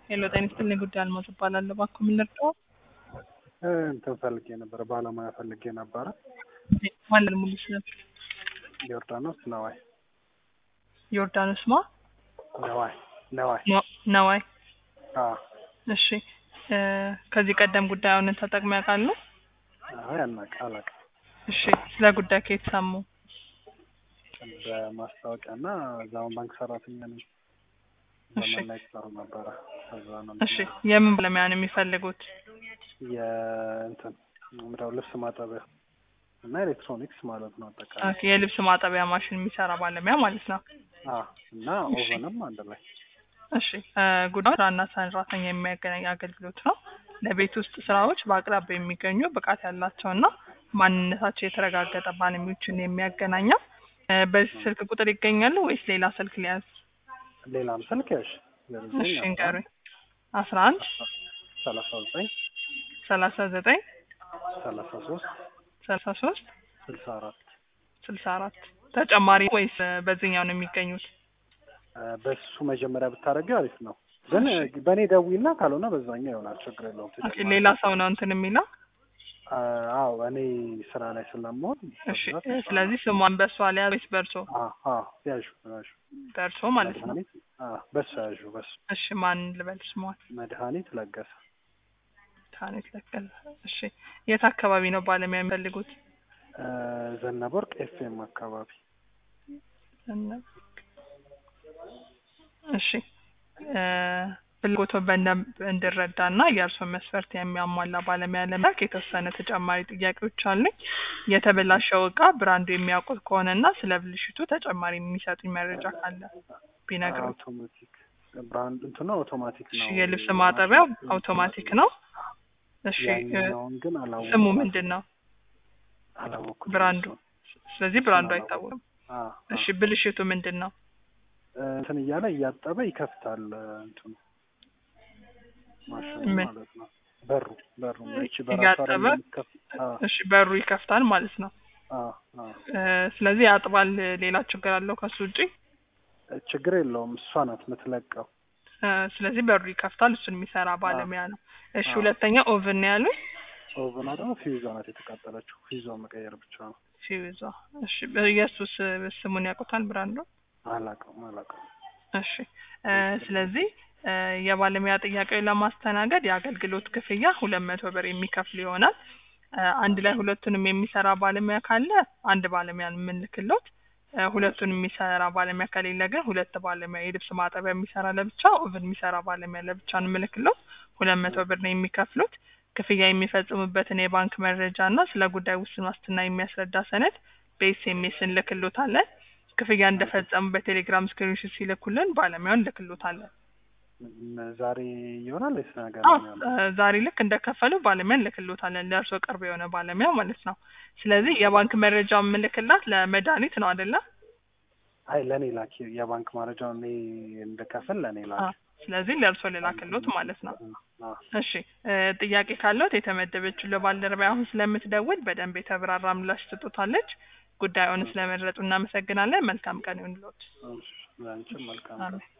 ሄሎ ጤና ይስጥልኝ ጉዳይ አልሞት እባላለሁ። እባክዎ ምን ልርዳዎ? እንትን ፈልጌ ነበረ፣ ባለሙያ ፈልጌ ነበረ። ማንን ሙሉ ስም? ዮርዳኖስ ነዋይ ዮርዳኖስ ማ? ነዋይ ነዋይ። ነ- ነዋይ። አዎ እሺ እ ከዚህ ቀደም ጉዳዩን ተጠቅመው ያውቃሉ? አይ አናውቅ አላውቅም። እሺ ስለ ጉዳይ ከየት ሰሙ? በማስታወቂያ እና እዛውን ባንክ ሰራተኛ ነኝ። እሺ። ዘመን ላይ ትሰሩ ነበረ። ከዛ ነው እሺ የምን ባለሙያ ነው የሚፈልጉት? የእንትን ምንድነው ልብስ ማጠቢያ እና ኤሌክትሮኒክስ ማለት ነው አጠቃላይ። ኦኬ፣ የልብስ ማጠቢያ ማሽን የሚሰራ ባለሙያ ማለት ነው። አዎ እና ኦቨንም አንድ ላይ እሺ እ ጉዳዩ ስራና ሰራተኛ የሚያገናኝ አገልግሎት ነው። ለቤት ውስጥ ስራዎች በአቅራቢያ የሚገኙ ብቃት ያላቸውና ማንነታቸው የተረጋገጠ ባለሙያዎችን የሚያገናኘው እ በዚህ ስልክ ቁጥር ይገኛሉ ወይስ ሌላ ስልክ ሊያዝ? ሌላም ስልክ ያሽ እሺ እንገሩኝ። አስራ አንድ ሰላሳ ዘጠኝ ሰላሳ ዘጠኝ ሰላሳ ሶስት ሰላሳ ሶስት ስልሳ አራት ስልሳ አራት ተጨማሪ ወይስ እ በዚህኛው ነው የሚገኙት? በሱ መጀመሪያ ብታደርጊው አሪፍ ነው። ግን በእኔ ደዊና ካልሆነ በዛኛው ይሆናል። ችግር የለውም። ኦኬ፣ ተጨማሪ ሌላ ሰው ነው እንትን የሚለው? አ- አዎ እኔ ስራ ላይ ስለምሆን እሺ በብዛት እ ስለዚህ ስሟን በእሷ ሊያዝ ወይስ በእርሶ? አ- አዎ ያዡ ያዡ በእርሶ ማለት ነው። መድኃኒት አዎ በሱ ያዡ በሱ እሺ ማን ልበል ስሟን? መድኃኒት ለገሰ ታኔት ለቀል። እሺ የት አካባቢ ነው ባለሙያ የሚፈልጉት? እ ዘነበወርቅ ኤፍኤም አካባቢ ዘነበ- እሺ እ ፍላጎቶ በደንብ እንድረዳ እና የእርስዎን መስፈርት የሚያሟላ ባለሙያ ለመላክ የተወሰነ ተጨማሪ ጥያቄዎች አሉኝ። የተበላሸው እቃ ብራንዱ የሚያውቁት ከሆነ እና ስለ ብልሽቱ ተጨማሪ የሚሰጡኝ መረጃ ካለ ቢነግሩኝ። አውቶማቲክ ብራንድ እንትኑ አውቶማቲክ እሺ ነው። የልብስ ማጠቢያው አውቶማቲክ ነው። እሺ እ ያኛውን ግን አላወኩም። ስሙ ምንድን ነው? አላወኩም። ብራንዱ። ስለዚህ ብራንዱ አይታወቅም። አ እሺ ብልሽቱ ምንድን ነው? እንትን እያለ እያጠበ ይከፍታል እንትኑ ማሽኑ ምን? ማለት ነው። በሩ በሩ እቺ በራሷ እያጠበ? አይደለም የምትከፍት? አ እሺ በሩ ይከፍታል ማለት ነው። አ አ እ ስለዚህ ያጥባል። ሌላ ችግር አለው ከሱ ውጪ? ችግር የለውም። እሷ ናት የምትለቀው። እ ስለዚህ በሩ ይከፍታል። እሱን የሚሰራ ባለሙያ ነው። እሺ አዎ። ሁለተኛ ኦቭን ነው ያሉኝ። ኦቨኗ ደግሞ ፊውዟ ናት የተቃጠለችው። ፊውዟ መቀየር ብቻ ነው። ፊውዟ። እሺ የእሱስ ስሙን ያውቁታል ብራንዱ? አላውቀውም አላውቀውም። እሺ እ ስለዚህ እ የባለሙያ ጥያቄውን ለማስተናገድ የአገልግሎት ክፍያ ሁለት መቶ ብር የሚከፍል ይሆናል። እ አንድ ላይ ሁለቱንም የሚሰራ ባለሙያ ካለ አንድ ባለሙያ ነው የምንልክሎት። እ ሁለቱን የሚሰራ ባለሙያ ከሌለ ግን ሁለት ባለሙያ የልብስ ማጠቢያ የሚሰራ ለብቻ፣ ኦቭን የሚሰራ ባለሙያ ለብቻ ነው የምልክሎት። ሁለት መቶ ብር ነው የሚከፍሉት። ክፍያ የሚፈጽሙበትን የባንክ መረጃ እና ስለ ጉዳይ ውስን ዋስትና የሚያስረዳ ሰነድ በኤስኤምኤስ እንልክሎታለን። ክፍያ እንደፈጸሙ በቴሌግራም ስክሪንሾት ሲልኩልን ባለሙያውን እንልክሎታለን። ም- ዛሬ ይሆናል ወይስ ነገ አዎ ነው የሚሆነው? እ ዛሬ ልክ እንደከፈሉ ባለሙያ እንልክሎታለን። ለእርሶ ቅርብ የሆነ ባለሙያ ማለት ነው። ስለዚህ የባንክ መረጃ የምልክላት ለመድኃኒት ነው አይደለ? አይ ለእኔ ላኪ። የባንክ መረጃው እኔ እንደከፍል ለእኔ ላኪ። አዎ። ስለዚህ ለእርሶ ልላክሎት ማለት ነው። አ እሺ እ ጥያቄ ካለዎት የተመደበችው ለባልደረባ አሁን ስለምትደውል በደንብ የተብራራ ምላሽ ትጡታለች። ጉዳዩን ስለመረጡ እናመሰግናለን። መልካም ቀን ይሁንልዎት። እሺ፣ ለአንቺም መልካም አሜን።